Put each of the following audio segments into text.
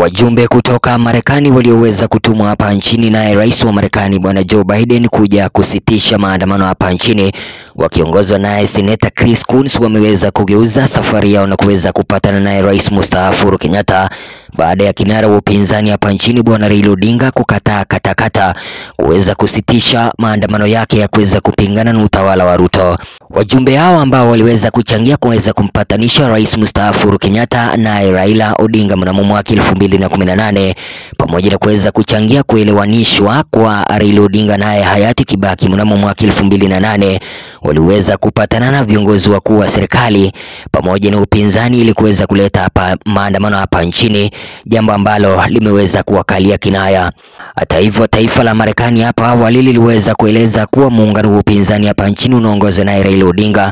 Wajumbe kutoka Marekani walioweza kutumwa hapa nchini naye rais wa Marekani bwana Joe Biden kuja kusitisha maandamano hapa nchini wakiongozwa naye seneta Chris Coons wameweza kugeuza safari yao na kuweza kupatana naye rais mustaafu Uhuru Kenyatta baada ya kinara wa upinzani hapa nchini bwana Raila Odinga kukataa katakata kuweza kusitisha maandamano yake ya kuweza kupingana na utawala wa Ruto. Wajumbe hao ambao waliweza kuchangia kuweza kumpatanisha rais mustaafu Uhuru Kenyatta naye Raila Odinga mnamo mwaka elfu mbili na kumi na nane pamoja na kuweza kuchangia kuelewanishwa kwa Raila Odinga naye hayati Kibaki mnamo mwaka elfu mbili na nane waliweza kupatana na viongozi wakuu wa serikali pamoja na upinzani ili kuweza kuleta hapa maandamano hapa nchini, jambo ambalo limeweza kuwakalia kinaya. Hata hivyo, taifa la Marekani hapa awali liliweza kueleza kuwa muungano wa upinzani hapa nchini unaongozwa naye Raila Odinga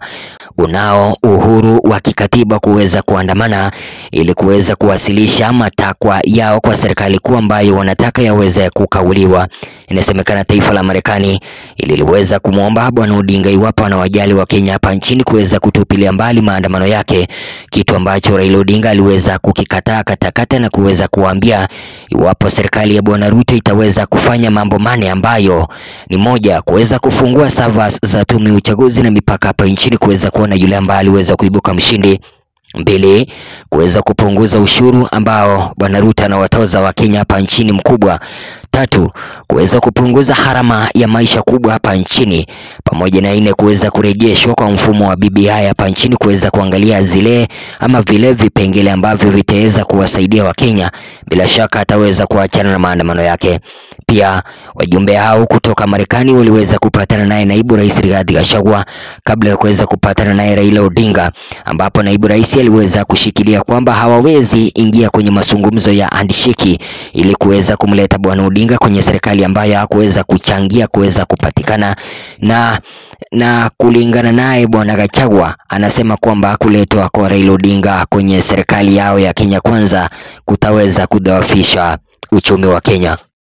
unao uhuru wa kikatiba kuweza kuandamana ili kuweza kuwasilisha matakwa yao kwa serikali kuu ambayo wanataka yaweze kukauliwa. Inasemekana taifa la Marekani ililiweza kumwomba bwana Odinga iwapo anawajali wa Kenya hapa nchini kuweza kutupilia mbali maandamano yake, kitu ambacho Raila Odinga aliweza kukikataa katakata na kuweza kuambia iwapo serikali ya bwana Ruto itaweza kufanya mambo mane ambayo ni moja, kuweza kufungua servers za tume ya uchaguzi na mipaka hapa nchini kuweza kuona yule ambaye aliweza kuibuka mshindi. Mbili, kuweza kupunguza ushuru ambao bwana Ruto anawatoza Wakenya hapa nchini mkubwa. Tatu, kuweza kupunguza gharama ya maisha kubwa hapa nchini, pamoja na nne, kuweza kurejeshwa kwa mfumo wa BBI hapa nchini, kuweza kuangalia zile ama vile vipengele ambavyo vitaweza kuwasaidia Wakenya. Bila shaka ataweza kuachana na maandamano yake. Pia wajumbe hao kutoka Marekani waliweza kupatana naye naibu rais Rigathi Gachagua kabla ya kuweza kupatana naye Raila Odinga, ambapo naibu rais aliweza kushikilia kwamba hawawezi ingia kwenye mazungumzo ya handshake ili kuweza kumleta bwana Odinga kwenye serikali ambayo hakuweza kuchangia kuweza kupatikana na na kulingana naye bwana Gachagua anasema kwamba kuletwa kwa Raila Odinga kwenye serikali yao ya Kenya Kwanza kutaweza kudhoofisha uchumi wa Kenya.